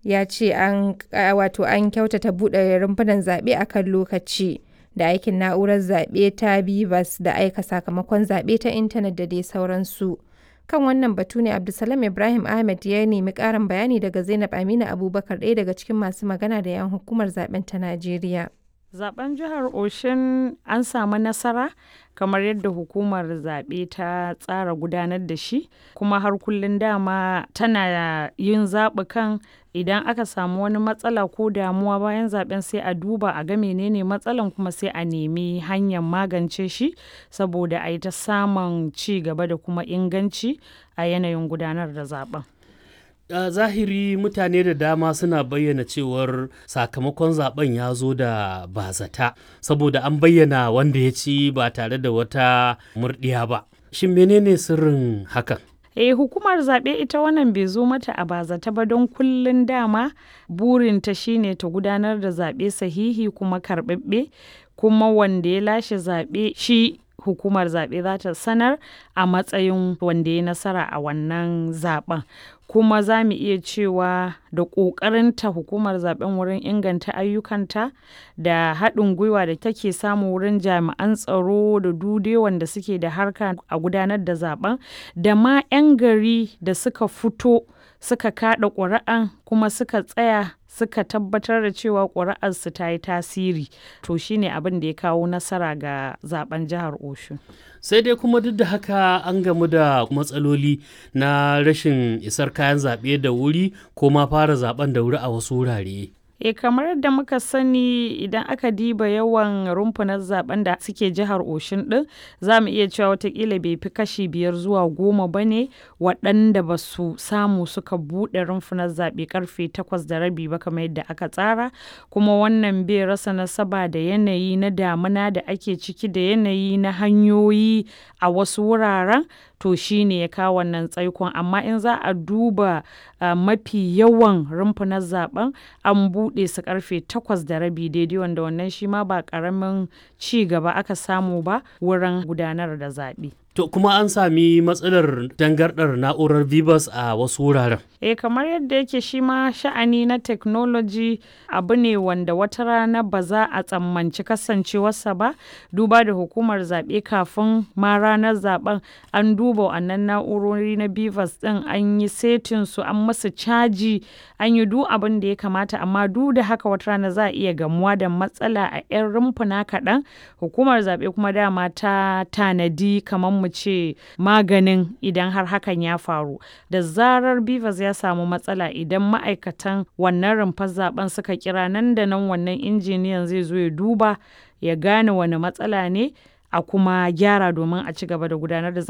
ya ce an wato an kyautata buɗe rumfunan zaɓe a kan lokaci da aikin na'urar zaɓe ta bivas da aika sakamakon zaɓe ta intanet da dai sauransu kan wannan batu ne abdulsalam ibrahim ahmed ya nemi ƙarin bayani daga zainab aminu abubakar ɗaya daga cikin masu magana da yan hukumar zaɓen ta najeriya zaben jihar Oshin an samu nasara kamar yadda hukumar zaɓe ta tsara gudanar da shi kuma har kullum dama tana yin zaɓukan idan aka samu wani matsala ko damuwa bayan zaben sai a duba a ga menene matsalan kuma sai a nemi hanyar magance shi saboda a yi ta samun ci gaba da kuma inganci a yanayin gudanar da zaben. a zahiri mutane da dama suna bayyana cewar sakamakon zaben ya zo da bazata saboda an bayyana wanda ya ci ba tare da wata murdiya ba shin menene sirrin hakan eh hukumar zaɓe ita wannan bai zo mata a bazata ba don kullun dama burinta shine ta gudanar da zaɓe sahihi kuma karɓaɓɓe kuma wanda ya lashe zaɓe shi hukumar zaɓe za ta sanar a matsayin wanda ya nasara a wannan zaɓen kuma za mu iya cewa da ƙoƙarinta hukumar zaɓen wurin inganta ayyukanta da haɗin gwiwa da take samu wurin jami'an tsaro da dude wanda suke da harka a gudanar da zaɓen da ma 'yan gari da suka fito suka kaɗa ƙuri'an kuma suka tsaya suka tabbatar da cewa ƙuri'arsu ta yi tasiri to shine abin da ya kawo nasara ga zaben jihar Oshun. sai dai kuma duk da haka an gamu da matsaloli na rashin isar kayan zaɓe da wuri ko ma fara zaben da wuri a wasu wurare. E kamar yadda muka sani idan aka diba yawan rumfunan zaben da suke jihar Oshin din za mu iya cewa watakila bai fi kashi biyar zuwa goma ba ne waɗanda ba su samu suka buɗe rumfunan zaɓe karfe takwas da rabi ba kamar yadda aka tsara kuma wannan bai rasa nasaba da yanayi na damuna da ake ciki da yanayi na hanyoyi a wasu wuraren to shi ne ya kawo wannan tsaikon amma in za a duba uh, mafi yawan rumfunan zaben an buɗe su karfe takwas da rabi daidai wanda wannan shi ma ba ƙaramin ci gaba aka samu ba wurin gudanar da zaɓe. To kuma an sami matsalar dangardar na'urar Vivas a wasu wuraren. Eh kamar yadda yake shi ma sha'ani na technology abu ne wanda wata rana ba za a tsammanci kasancewarsa ba duba da hukumar zaɓe kafin ma ranar zaben an duba wannan na'urori na Vivas ɗin an yi setin su an masu caji an yi duk abin da ya kamata amma duk da haka wata rana za a iya gamuwa da matsala a 'yan rumfuna kaɗan hukumar zaɓe kuma dama ta tanadi kamar mu ce maganin idan har hakan ya faru da zarar bivas ya samu matsala idan ma'aikatan wannan rumfar zaben suka kira nan da nan wannan injiniyan zai zo ya duba ya gane wani matsala ne a kuma gyara domin a ci gaba da gudanar da